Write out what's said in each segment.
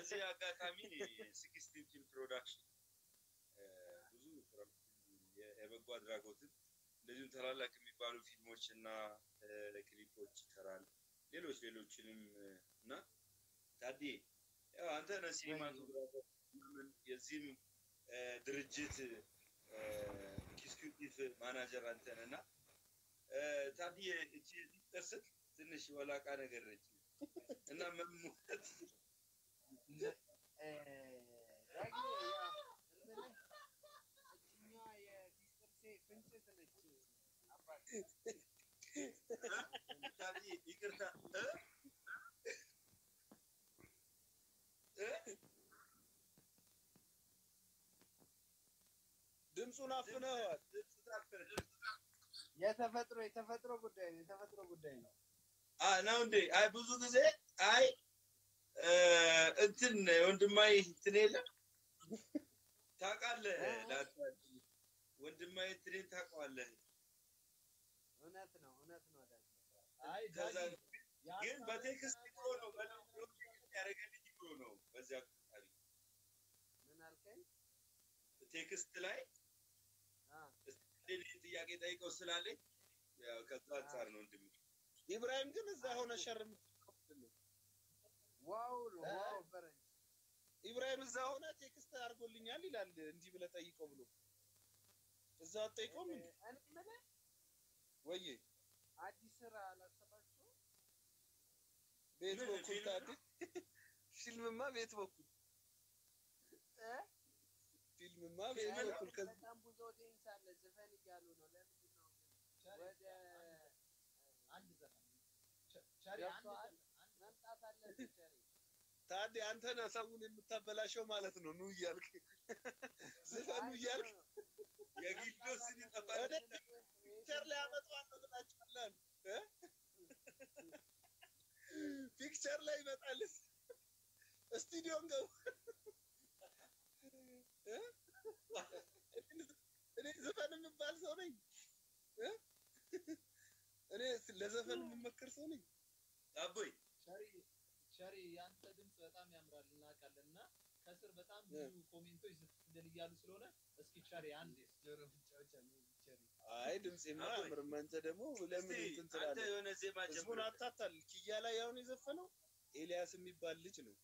በዚህ አጋጣሚ ሲክስቲን ፊልም ፕሮዳክሽን ብዙ የበጎ አድራጎትን እንደዚሁም ታላላቅ የሚባሉ ፊልሞች እና ክሊፖች ይሰራል። ሌሎች ሌሎችንም እና ታዴ ያው አንተ ነህ ሲኒማቶግራፈር የዚህም ድርጅት ኤክስኪዩቲቭ ማናጀር አንተ ነህ እና ታዴ እቺ ጥርስህ ትንሽ ወላቃ ነገር ነች እና መሞት ይቅርታ ድምፁን አፍነዋል። የተፈጥሮ የተፈጥሮ ጉዳይ ነው። የተፈጥሮ ጉዳይ ነው። ነው እንዴ? አይ ብዙ ጊዜ አይ እንትን ወንድማይ እንትን የለም ታውቃለህ፣ ወንድማይ እንትኔን ታውቀዋለህ። እውነት ነው፣ እውነት ነው። አይ ከዛ ግን በቴክስት ብሎ ነው ያደረገልኝ ብሎ ነው። በዚያ አጋጣሚ ምን አልከኝ? ቴክስት ላይ ጥያቄ ጠይቀው ስላለኝ ያው ከዛ አንጻር ነው ወንድሜ። ኢብራሂም ግን እዛ ሆነ ሸርም ዋው ዋው ፈረንጅ ኢብራሂም እዛ ሆነ ቴክስት አድርጎልኛል ይላል። እንዲህ ብለህ ጠይቀው ብሎ እዛ አትጠይቀውም እንዴ? እኔ የምልህ ወይዬ አዲስ ስራ አላሰባችሁም? ቤት ምን በኩል ፊልም? ታዲያ ፊልምማ ቤት በኩል እ? ፊልምማ ቤት በኩል ከዚህ በጣም ብዙ ኦዲየንስ አለ። ዘፈን እያሉ ነው። ለምንድን ነው ግን ወደ አንድ ዘፈን ቸሪ አንድ ገብቶሃል? ዘፈን መምጣት አለብህ ቸሪ። ታዲያ አንተ ነህ ሰውን የምታበላሸው ማለት ነው። ኑ እያልክ ዝፈኑ እያልክ የጊልዶስን ይጠፋል። ፒክቸር ላይ አመጣዋለሁ ብላችኋል እ ፒክቸር ላይ ይመጣል። ስቱዲዮን ገቡ እ? እኔ ዘፈን የምባል ሰው ነኝ እ? እኔ ለዘፈን የምመክር ሰው ነኝ። አቦይ ቸሪ ቸሪ ያንተ ድምፅ በጣም ያምራል እናውቃለን እና ከስር በጣም ብዙ ኮሜንቶች ዝፍትል እያሉ ስለሆነ እስኪ ቸሪ አንድ ጆሮ ብቻዎች አሉ ቸሪ አይ ድምፄማ አያምርም። አንተ ደግሞ ለምን እስቲ እንትን አንተ ትላለህ? የሆነ ዜማ ህዝቡን ጀምር። አታታል። ኪያ ላይ አሁን የዘፈነው ኤልያስ የሚባል ልጅ ነው።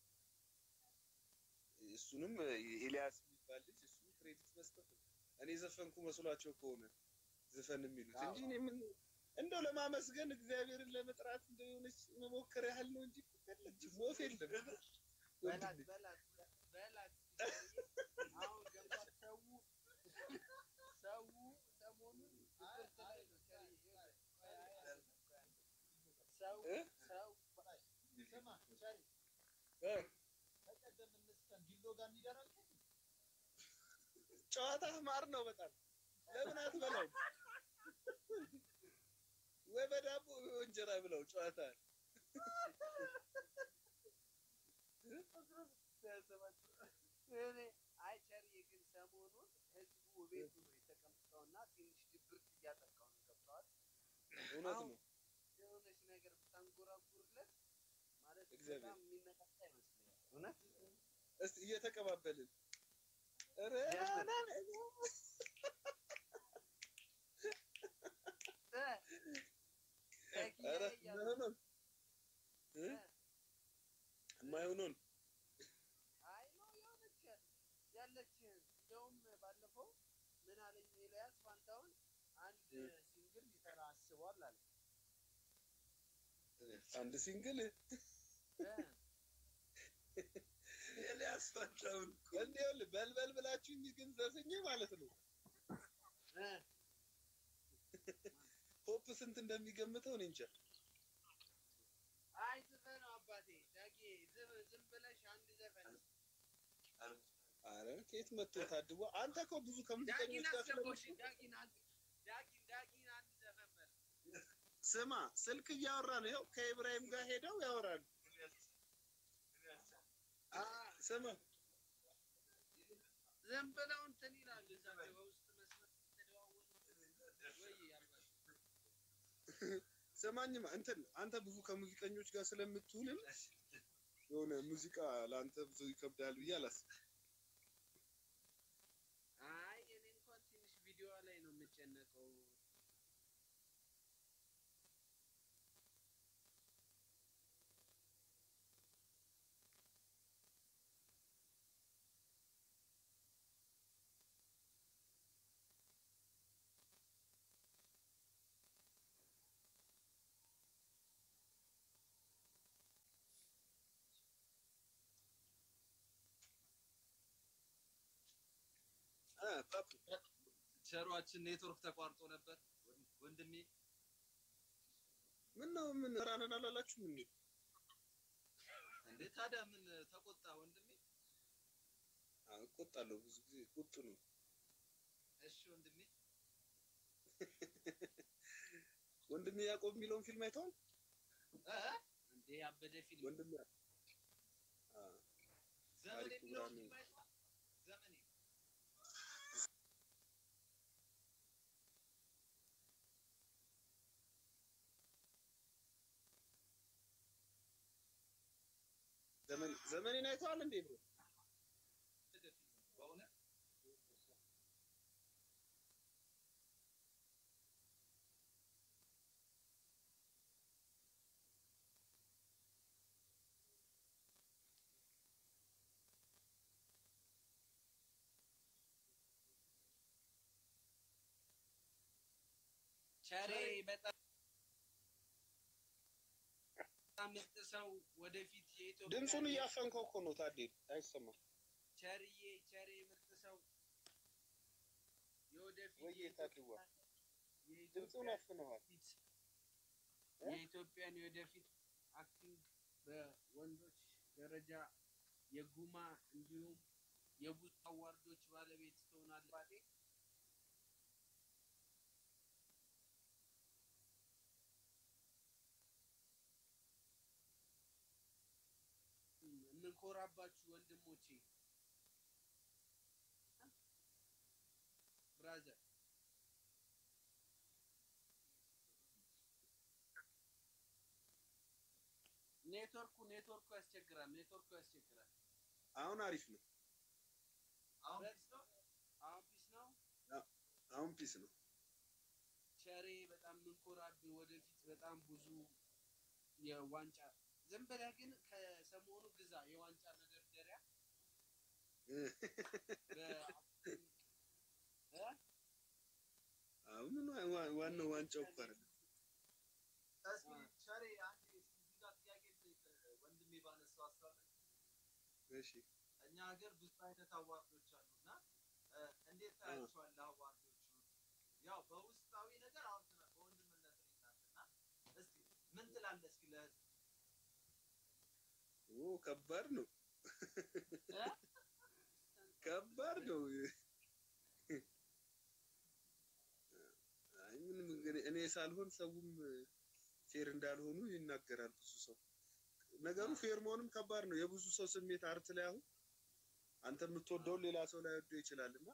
እሱንም ኤልያስ የሚባል ልጅ እሱን ክሬዲት መስጠት ነው። እኔ ዘፈንኩ መስሏቸው ከሆነ ዘፈን የሚሉት እንጂ እኔ ምን እንደው ለማመስገን እግዚአብሔርን ለመጥራት እንደው የሆነች መሞከር ያህል ነው እንጂ የለችም፣ ወፍ የለም። በላት ወንድሜ በላት በላት አሁን ገብቷል። ሰው ሰው ሰሞኑን ትምህርት ላይ ነው ቸሪ። ሰው እ? ሰው ስማ ቸሪ እ? በቀደም እንስከን ጊሎ ጋር እንዲደራል ጨዋታ ማር ነው በጣም ለምን አትበላውም? ወይ በዳቦ ወይ በእንጀራ ብለው ጨዋታ እኔ አይ ቸሪ ግን ሰሞኑን ህዝቡ ቤቱ ነው የተቀምጠውና ትንሽ ድብርት እያጠቃው ነው። ገብተዋል። እውነት አሁን ነው። የሆነች ነገር ብታንጎራጉርለት ማለት እግዚአብሔር። በጣም የሚመጣጣ ይመስለኛል። እውነት እስቲ እየተቀባበልን ኧረ ኧረ የማይሆነውን እ? የማይሆነውን አይ ነው የሆነች ያለች እንደውም ባለፈው ምን አለኝ ኤልያስ ፋንታውን አንድ ሲንግል ሊሰራ አስቧል አለ። አንድ ሲንግል ኤልያስ ፈንታውን እኮ እንዲያውልህ በልበል ብላችሁ ግን ዘፍኜ ማለት ነው ፖፕ ስንት እንደሚገምተው እኔ እንጃ። አይ ዝፈነው አባቴ ዳጊ ዝም ዝም ብለሽ አንድ ዘፈን አረ ከየት መጥቶ ታድቦ አንተ እኮ ብዙ ዳጊን ከሙዚቀኞች ጋር አስገባሽ ስለምትውል ዳጊን አንድ ዳጊን ዳጊን አንድ ዘፈን በል ስማ ስልክ እያወራ ነው። ይኸው ከኢብራሂም ጋር ሄደው ያወራሉ። ስማ ዝም ብለው እንትን ይላሉ እዛ በውስጥ መስመር ተደዋወሉ ወይ ያልባል ስማኝማ እንትን አንተ ብዙ ከሙዚቀኞች ጋር ስለምትውልም የሆነ ሙዚቃ ለአንተ ብዙ ይከብዳል ብዬ አላስብም። አይ እኔ እንኳን ትንሽ ቪዲዮ ላይ ነው የምጨነቀው። አ ፓፕ ቸሯችን ኔትወርክ ተቋርጦ ነበር ወንድሜ። ምን ነው ምን ራነን አላላችሁ ምን እንዴ ታዲያ ምን ተቆጣ ወንድሜ? እቆጣለሁ። ብዙ ጊዜ ቁጡ ነው። እሺ ወንድሜ ወንድሜ ያዕቆብ የሚለውን ፊልም አይተዋል? እ? እንዴ ያበደ ፊልም ወንድሜ አ ዘመን ታሪኩ የሚለው ብርሃኑ። ፊልም አይተዋል? ዘመኔ ዘመን ዘመኔን አይተዋል እንዴ ብሮ? ያበደ ፊልም ነው በእውነት ቸሬ በጣም ምርጥ ሰው ወደፊት የኢትዮጵያ ድምፁን እያፈንከው እኮ ነው ታዴ፣ አይሰማም ቸርዬ ቸሬ ምርጥ ሰው የወደፊት ወይ ታድዋ ድምፁን የኢትዮጵያ አፍነዋል። ፊት የኢትዮጵያን የወደፊት አክቲንግ በወንዶች ደረጃ የጉማ እንዲሁም የብዙ አዋርዶች ባለቤት ትሆናለች። የምንኮራባችሁ ወንድሞቼ ብራዘር ኔትወርኩ ኔትወርኩ ያስቸግራል። ኔትወርኩ ያስቸግራል። አሁን አሪፍ ነው። አሁን ፒስ ነው። አሁን ፒስ ነው። አሁን ፒስ ነው። ቸሬ በጣም የምንኮራብህ ወደፊት በጣም ብዙ የዋንጫ ዝም ብለህ ግን ከሰሞኑ ግዛ የዋንጫ መደርደሪያ በአክቲንግ እ? አሁን ዋ- ዋናው ዋንጫው እኮ አይደለም። እስኪ ቸሬ አንዴ እስኪ እዚህ ጋር ጥያቄ ልጠይቅ ወንድሜ ባነሳው ሀሳብ ላይ እሺ እኛ ሀገር ብዙ አይነት አዋርዶች አሉና እ፣ እንዴት ታያቸዋለህ አዋርዶቹ? ያው በውስጣዊ ነገር አውርተናል፣ በወንድምነት እናንተና እስኪ ምን ትላለህ? እስኪ ለህዝብ ኦ ከባድ ነው፣ እ? ከባድ ነው። አይ ምንም እንግዲህ እኔ ሳልሆን ሰውም ፌር እንዳልሆኑ ይናገራል ብዙ ሰው። ነገሩ ፌር መሆንም ከባድ ነው። የብዙ ሰው ስሜት አርት ላይ አሁን አንተ የምትወደውን ሌላ ሰው ላይ ወደው ይችላል እና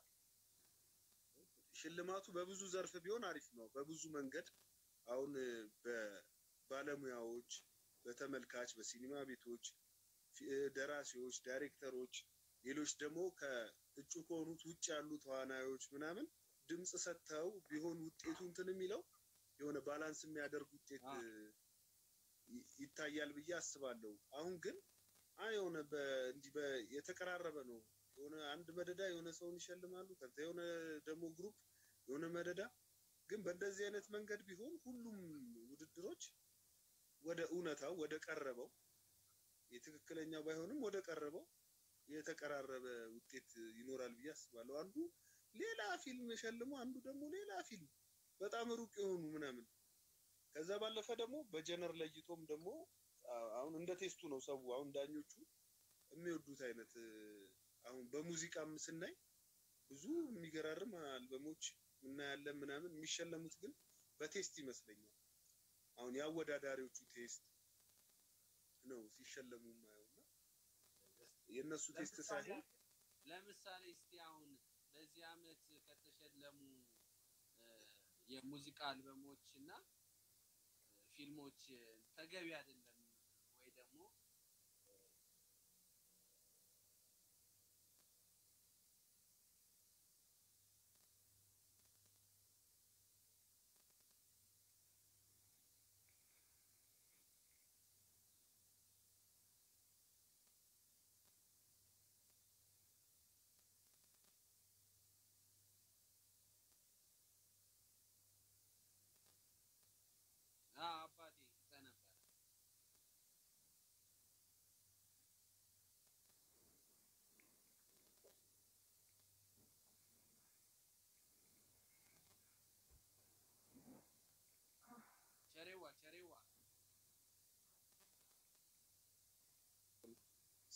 ሽልማቱ በብዙ ዘርፍ ቢሆን አሪፍ ነው። በብዙ መንገድ አሁን በባለሙያዎች፣ በተመልካች፣ በሲኒማ ቤቶች፣ ፊ- ደራሲዎች፣ ዳይሬክተሮች፣ ሌሎች ደግሞ ከእጩ ከሆኑት ውጭ ያሉ ተዋናዮች ምናምን ድምፅ ሰጥተው ቢሆን ውጤቱ እንትን የሚለው የሆነ ባላንስ የሚያደርግ ውጤት አዎ። ይ- ይታያል ብዬ አስባለሁ። አሁን ግን አይ የሆነ በ- እንዲህ በ- የተቀራረበ ነው። የሆነ አንድ መደዳ የሆነ ሰውን ይሸልማሉ። ከዛ የሆነ ደግሞ ግሩፕ የሆነ መደዳ ግን በእንደዚህ አይነት መንገድ ቢሆን ሁሉም ውድድሮች ወደ እውነታው ወደ ቀረበው የትክክለኛው ባይሆንም ወደ ቀረበው የተቀራረበ ውጤት ይኖራል ብዬ አስባለሁ። አንዱ ሌላ ፊልም ሸልሞ አንዱ ደግሞ ሌላ ፊልም በጣም ሩቅ የሆኑ ምናምን ከዛ ባለፈ ደግሞ በጀነር ለይቶም ደግሞ አ- አሁን እንደ ቴስቱ ነው ሰው አሁን ዳኞቹ የሚወዱት አይነት እ፣ አሁን በሙዚቃም ስናይ ብዙ የሚገራርም አልበሞች እናያለን ምናምን የሚሸለሙት ግን በቴስት ይመስለኛል። አሁን የአወዳዳሪዎቹ ቴስት ነው ሲሸለሙ የማየው እና የእነሱ ቴስት ለምሳሌ ሳይሆን ለምሳሌ እስቲ አሁን በዚህ አመት ከተሸለሙ እ፣ የሙዚቃ አልበሞች እና እ፣ ፊልሞች እ፣ ተገቢ አይደለም ወይ ደግሞ እ፣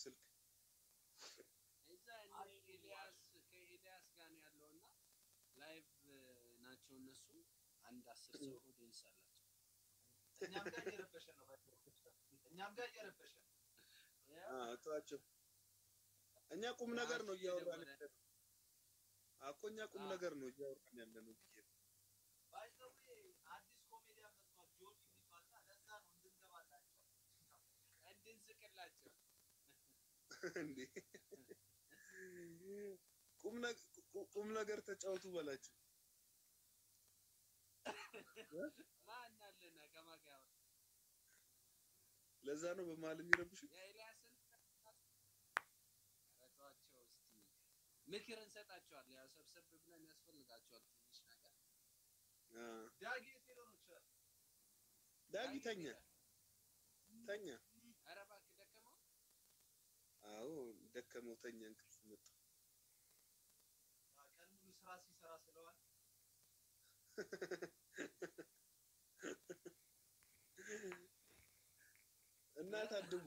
ስልክ እዛ እነ ኤልያስ ከኤልያስ ጋር ነው ያለው እና ላይቭ ናቸው እነሱ አንድ አስር ሰው ኦዲየንስ አላቸው። እኛም ጋር እየረበሸ ነው። እኛም ጋር እየረበሸ ነው። አ፣ ተዋቸው። እኛ ቁም ነገር ነው እያወራን ያለ ነው። እኮ እኛ ቁም አዎ። ነገር ነው እያወራን ያለ ነው ብዬ ነው። ባይ ዘ ዌይ አዲስ ኮሜዲያን መጥቷል ጆኒ የሚባልና ለዛ ነው እንድንገባላቸው እንድንስቅላቸው እንዴ ቁም ነገ- ቁ- ቁም ነገር ተጫወቱ በላቸው። ማን አለና ከማን ጋር ያወራ? ለዛ ነው በመሀል የሚረብሹ። የኤልያስን ኧረ ተዋቸው እስቲ ምክር እንሰጣቸዋለን። ያው ሰብሰብ ብለን ያስፈልጋቸዋል ትንሽ ነገር አ፣ ዳጊ የት ሄዶ ነው ቸር? ዳጊ ተኛ ተኛ። ኧረ እባክህ ደከመው። አዎ ደከመው፣ ተኛ፣ እንቅልፍ መጣ። ቀን ሙሉ ስራ ሲሰራ ስለዋል እና ታድጓ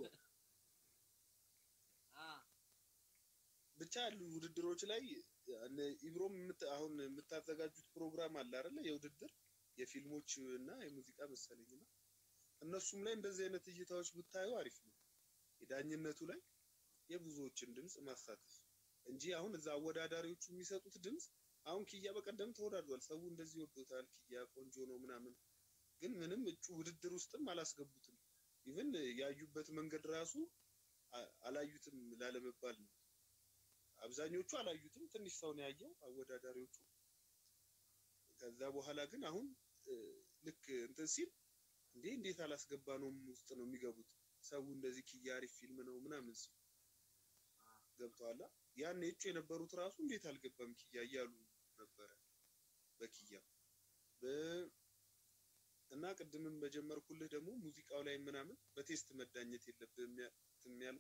አ ብቻ ያሉ ውድድሮች ላይ እነ ኢብሮም የምት- አሁን የምታዘጋጁት ፕሮግራም አለ አይደለ? የውድድር የፊልሞች እና የሙዚቃ መሰለኝ እና እነሱም ላይ እንደዚህ አይነት እይታዎች ብታዩ አሪፍ ነው። የዳኝነቱ ላይ የብዙዎችን ድምፅ ማሳተፍ እንጂ አሁን እዛ አወዳዳሪዎቹ የሚሰጡት ድምፅ አሁን ኪያ በቀደም ተወዳድሯል። ሰው እንደዚህ ወዶታል። ኪያ ቆንጆ ነው ምናምን፣ ግን ምንም እጩ ውድድር ውስጥም አላስገቡትም። ኢቭን ያዩበት መንገድ ራሱ አ- አላዩትም ላለመባል ነው። አብዛኞቹ አላዩትም። ትንሽ ሰው ነው ያየው አወዳዳሪዎቹ። ከዛ በኋላ ግን አሁን እ፣ ልክ እንትን ሲል እንዴ እንዴት አላስገባነውም ውስጥ ነው የሚገቡት። ሰው እንደዚህ ኪያ አሪፍ ፊልም ነው ምናምን ሲል ገብተዋላ። ያን እጩ የነበሩት ራሱ እንዴት አልገባም ኪያ እያሉ ነበረ በኪያ በ- እና ቅድምም በጀመርኩልህ ደግሞ ሙዚቃው ላይ ምናምን በቴስት መዳኘት የለብህም ያ- የሚያልኩ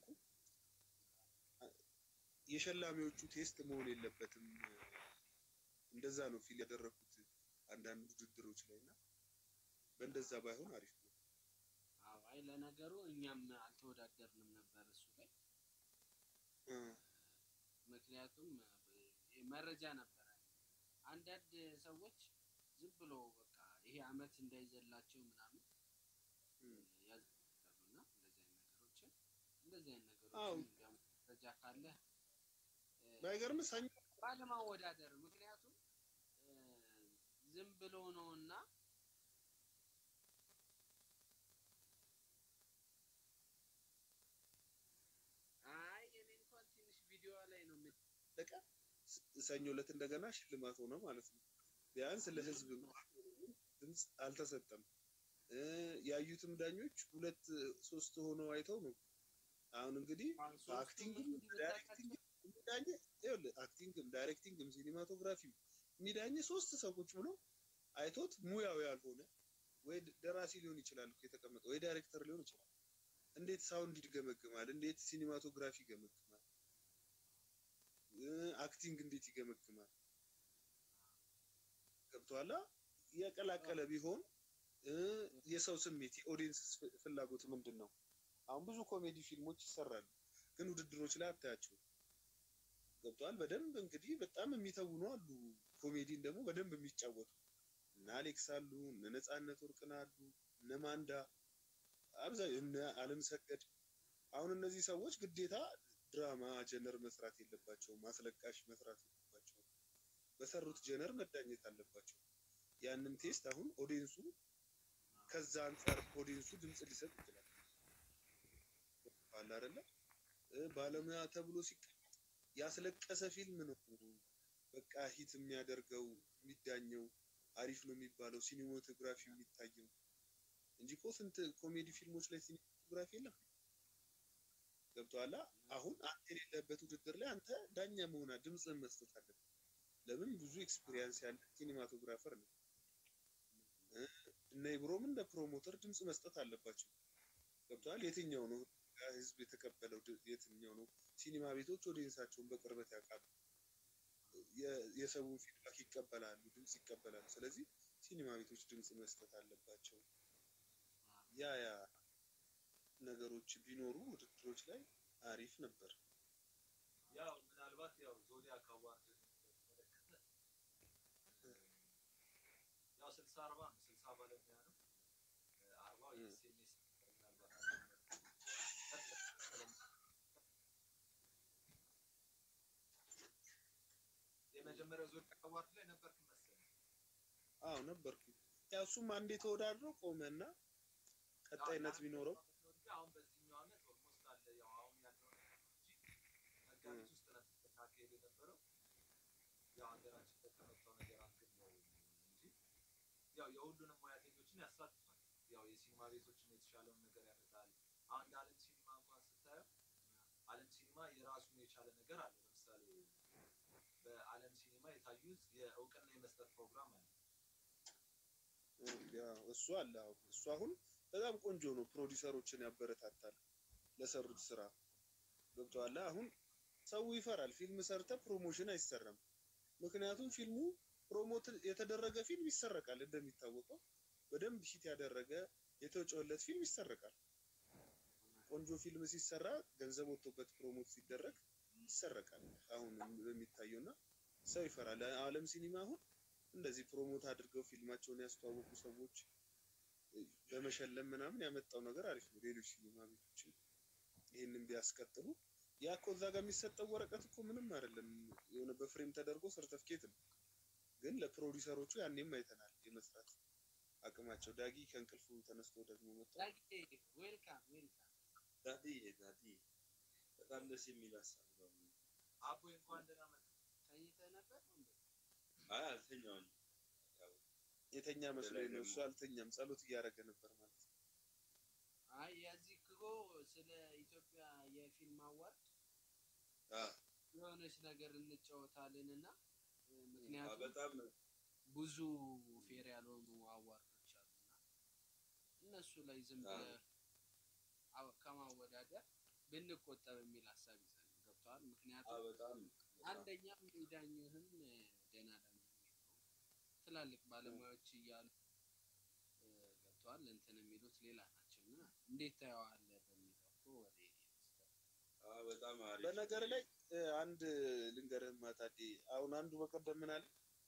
የሸላሚዎቹ ቴስት መሆን የለበትም። እንደዛ ነው ፊል ያደረኩት አንዳንድ ውድድሮች ላይ እና በእንደዛ ባይሆን አሪፍ ነው። አዎ፣ አይ ለነገሩ እኛም አልተወዳደርንም ነበር እሱ ላይ እ፣ ምክንያቱም እ፣ መረጃ ነበረ። አንዳንድ ሰዎች ዝም ብሎ በቃ ይሄ አመት እንዳይዘላቸው ምናምን እ። ያዘጋሉና እንደዚህ አይነት ነገሮችን እንደዚህ አይነት አዎ። ነገሮችን ያው መረጃ ካለ እ፣ ባይገርም ሰኞ ባለማወዳደር ምክንያቱም እ፣ ዝም ብሎ ነውና አይ እኔ እንኳን ትንሽ ቪዲዮ ላይ ነው የምት ለቀ ሰኞ ዕለት እንደገና ሽልማት ሆነ ማለት ነው። ቢያንስ ለህዝብ ድምፅ አልተሰጠም። እ፣ ያዩትም ዳኞች ሁለት ሶስት ሆነው አይተው ነው። አሁን እንግዲህ በአክቲንግም ዳይሬክቲንግም የሚዳኝ ይኸውልህ አክቲንግም ዳይሬክቲንግም ሲኒማቶግራፊም የሚዳኝ ሶስት ሰዎች ብሎ አይቶት ሙያው ያልሆነ ወይ ደራሲ ሊሆን ይችላል እኮ የተቀመጠው ወይ ዳይሬክተር ሊሆን ይችላል። እንዴት ሳውንድ ይገመግማል? እንዴት ሲኒማቶግራፊ ይገመግማል? እ፣ አክቲንግ እንዴት ይገመግማል? ገብቶሃል? የቀላቀለ ቢሆን እ፣ የሰው ስሜት የኦዲየንስ ፍላጎት ምንድን ነው? አሁን ብዙ ኮሜዲ ፊልሞች ይሰራሉ፣ ግን ውድድሮች ላይ አታያቸውም። ገብተዋል። በደንብ እንግዲህ በጣም የሚተውኑ አሉ። ኮሜዲን ደግሞ በደንብ የሚጫወቱ እነ አሌክስ አሉ፣ እነ ነፃነት ወርቅነህ አሉ፣ እነ ማንዳ አብዛኛው እነ አለም ሰገድ። አሁን እነዚህ ሰዎች ግዴታ ድራማ ጀነር መስራት የለባቸውም፣ አስለቃሽ መስራት የለባቸውም። በሰሩት ጀነር መዳኘት አለባቸው። ያንን ቴስት አሁን ኦዲየንሱ ከዛ አንጻር ኦዲየንሱ ድምፅ ሊሰጥ ይችላል። አለ አይደለ እ፣ ባለሙያ ተብሎ ሲቀመጥ ያስለቀሰ ፊልም ነው በቃ ሂት የሚያደርገው የሚዳኘው አሪፍ ነው የሚባለው ሲኒማቶግራፊ የሚታየው እንጂ እኮ ስንት ኮሜዲ ፊልሞች ላይ ሲኒማቶግራፊ የለም። ገብቶሃል? አሁን አንተ የሌለበት ውድድር ላይ አንተ ዳኛ መሆና ድምፅህን መስጠት አለብህ። ለምን ብዙ ኤክስፒሪየንስ ያለ ሲኒማቶግራፈር ነው። እ፣ እነ ኢብሮም እንደ ፕሮሞተር ድምፅ መስጠት አለባቸው። ገብቶሃል? የትኛው ነው ህዝብ የተቀበለው ድ- የትኛው ነው? ሲኒማ ቤቶች ኦዲየንሳቸውን በቅርበት ያውቃሉ። የ- የሰውን ፊድባክ ይቀበላሉ፣ ድምፅ ይቀበላሉ። ስለዚህ ሲኒማ ቤቶች ድምፅ መስጠት አለባቸው። ያ ያ ነገሮች ቢኖሩ ውድድሮች ላይ አሪፍ ነበር። ያው ምናልባት ያው ዞዲያክ አዋርድ በተመለከተ ያው ስልሳ አርባ ነው። ስልሳ ባለሙያ ነው። አርባው እ። የኤስኤምኤስ ምናልባት የመጀመሪያው ዞዲያክ አዋርድ ላይ ነበርክ መሰለኝ። አዎ ነበርኩ። ያው እሱም አንዴ ተወዳድሮ ቆመና ቀጣይነት ቢኖረው አሁን በዚህኛው ዓመት ኦልሞስት አለ ያው አሁን ያለው ነገር ነው እንጂ መጋቢት ውስጥ ነበር ስናካሄድ የነበረው ያው ሀገራችን በተመታው ነገር አንግል ነው እንጂ ያው የሁሉንም ሙያተኞችን ያሳትፋል። ያው የሲኒማ ቤቶችን የተሻለውን ነገር ያመጣል። አሁን እንደ ዓለም ሲኒማ እንኳን ስታየው ዓለም ሲኒማ የራሱን የቻለ ነገር አለ። ለምሳሌ በዓለም ሲኒማ የታዩት የእውቅና የመስጠት ፕሮግራም አለ። ያው እሱ አለ። አዎ እሱ አሁን በጣም ቆንጆ ነው። ፕሮዲሰሮችን ያበረታታል ለሰሩት ስራ ገብቶሃል። አሁን ሰው ይፈራል። ፊልም ሰርተ ፕሮሞሽን አይሰራም። ምክንያቱም ፊልሙ ፕሮሞት የተደረገ ፊልም ይሰረቃል። እንደሚታወቀው በደንብ ሂት ያደረገ የተወጨለት ፊልም ይሰረቃል። ቆንጆ ፊልም ሲሰራ ገንዘብ ወጥቶበት ፕሮሞት ሲደረግ ይሰረቃል። አሁን በሚታየው እና ሰው ይፈራል። ዓለም ሲኒማ አሁን እንደዚህ ፕሮሞት አድርገው ፊልማቸውን ያስተዋወቁ ሰዎች በመሸለም ምናምን ያመጣው ነገር አሪፍ ነው። ሌሎች ሲኒማ ቤቶችም ይህንን ቢያስቀጥሉ ያ እኮ እዛ ጋር የሚሰጠው ወረቀት እኮ ምንም አይደለም። የሆነ በፍሬም ተደርጎ ሰርተፍኬት ነው። ግን ለፕሮዲሰሮቹ ያኔም አይተናል የመስራት አቅማቸው። ዳጊ ከእንቅልፉ ተነስቶ ደግሞ መጣ። ዌልካም ዌልካም። ዳዲ ዳዲ በጣም ደስ የሚል ሀሳብ ነው። አቦ እንኳን ደህና መጣ። ተኝተህ ነበር እንዴ? አይ አልተኛውም። ያው የተኛ መስሎኝ ነው። እሱ አልተኛም፣ ጸሎት እያደረገ ነበር ማለት ነው። አይ የዚህ እኮ ስለ ኢትዮጵያ የፊልም አዋርድ አ የሆነች ነገር እንጫወታለን እና አ ምክንያቱም በጣም ብዙ ፌር ያልሆኑ አዋርዶች አሉና እነሱ ላይ ዝም አዎ። ብለህ አው- ከማወዳደር ብንቆጠብ የሚል ሀሳብ ይዘን ገብተዋል። አ ምክንያቱም በጣም በጣም አንደኛም የሚዳኝህም ደህና ለመሆን ነው። ትላልቅ ባለሙያዎች እያሉ እ፣ ገብተዋል እንትን የሚሉት ሌላ ናቸው እና እንዴት ታየዋለህ በሚለው እኮ ወደ እኔ ወስደህ አ በጣም አሪፍ በነገር ላይ እ፣ አንድ ልንገርህማ ታዴ፣ አሁን አንዱ በቀደም ምን አለ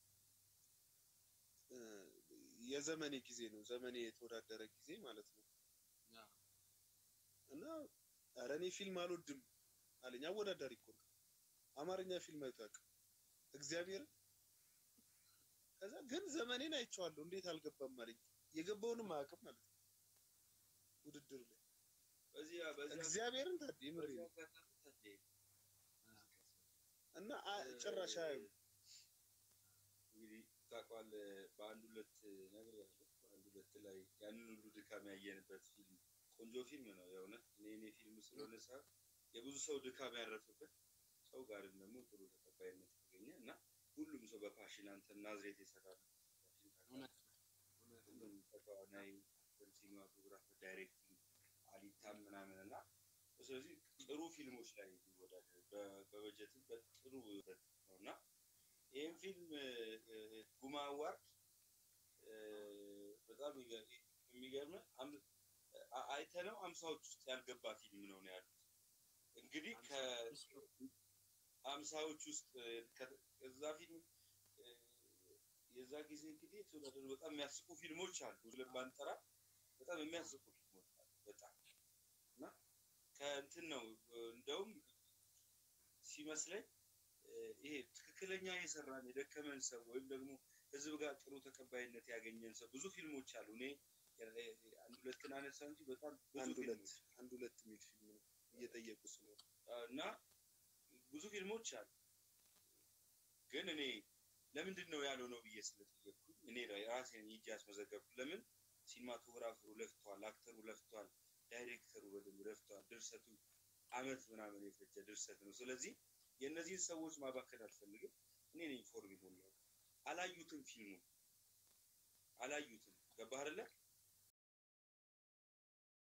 እ፣ የዘመኔ ጊዜ ነው ዘመኔ የተወዳደረ ጊዜ ማለት ነው አዎ። እና ኧረ እኔ ፊልም አልወድም አለኝ። አወዳዳሪ እኮ ነው። አማርኛ ፊልም አይቶ አያውቅም እግዚአብሔር። ከዛ ግን ዘመኔን አይቼዋለሁ እንዴት አልገባም አለኝ። የገባውንም አያውቅም ማለት ነው ውድድር ላይ በዚህ በዚህ እግዚአብሔርን ታዴ ምሬ በዚህ ነው አጋጣሚ ታዴ እና አ- ጭራሽ አያዩም። እንግዲህ ታውቃለህ በአንድ ሁለት ነገር ያለው በአንድ ሁለት ላይ ያንን ሁሉ ድካም ያየንበት ፊልም ቆንጆ ፊልም ነው የእውነት እኔ እኔ ፊልም ስለሆነ ሳይሆን የብዙ ሰው ድካም ያረፈበት ሰው ጋርም ደግሞ ጥሩ ተቀባይነት ያገኘ እና ሁሉም ሰው በፓሽን አንተ ናዝሬት የሰራ እውነት ነው። ሁሉም ተዋናይ ሲኒማቶግራፈር ዳይሬክቲንግ አሊታም ምናምን እና ስለዚህ ጥሩ ፊልሞች ላይ ይወዳደር በ- በበጀትም በጥሩ ይወዳደር ነው እና ይህም ፊልም እ፣ ጉማ አዋርድ እ፣ በጣም ይገ- የሚገርምህ አም- አ- አይተነው አምሳዎች ውስጥ ያልገባ ፊልም ነው ነው ያሉት እንግዲህ ከአምሳዎች ውስጥ እ፣ ከ- ከዛ ፊልም እ፣ የዛ ጊዜ እንግዲህ የተወዳደሩ በጣም የሚያስቁ ፊልሞች አሉ ብለን ባንጠራ በጣም የሚያስቁ ፊልሞች አሉ በጣም እና ከእንትን ነው እ፣ እንደውም ሲመስለኝ እ፣ ይሄ ትክክለኛ የሰራን የደከመን ሰው ወይም ደግሞ ህዝብ ጋር ጥሩ ተቀባይነት ያገኘን ሰው ብዙ ፊልሞች አሉ። እኔ እ፣ አንድ ሁለትን አነሳ እንጂ በጣም ብዙ አንድ ሁለት ፊልሞች አንድ ሁለት የሚል ፊልም ነው እየጠየቁ ስለሆነ እና ብዙ ፊልሞች አሉ። ግን እኔ ለምንድን ነው ያለው ነው ብዬ ስለጠየቅኩኝ እኔ ራሴን ሂጄ ያስመዘገብኩት ለምን ሲኒማቶግራፈሩ ለፍቷል፣ አክተሩ ለፍቷል፣ ዳይሬክተሩ በደንብ ለፍቷል። ድርሰቱ አመት ምናምን የፈጀ ድርሰት ነው። ስለዚህ የእነዚህን ሰዎች ማባከን አልፈልግም። እኔ ነኝ ኢንፎርም የሆነው አላዩትም፣ ፊልሙ አላዩትም። ገባህ አይደለ?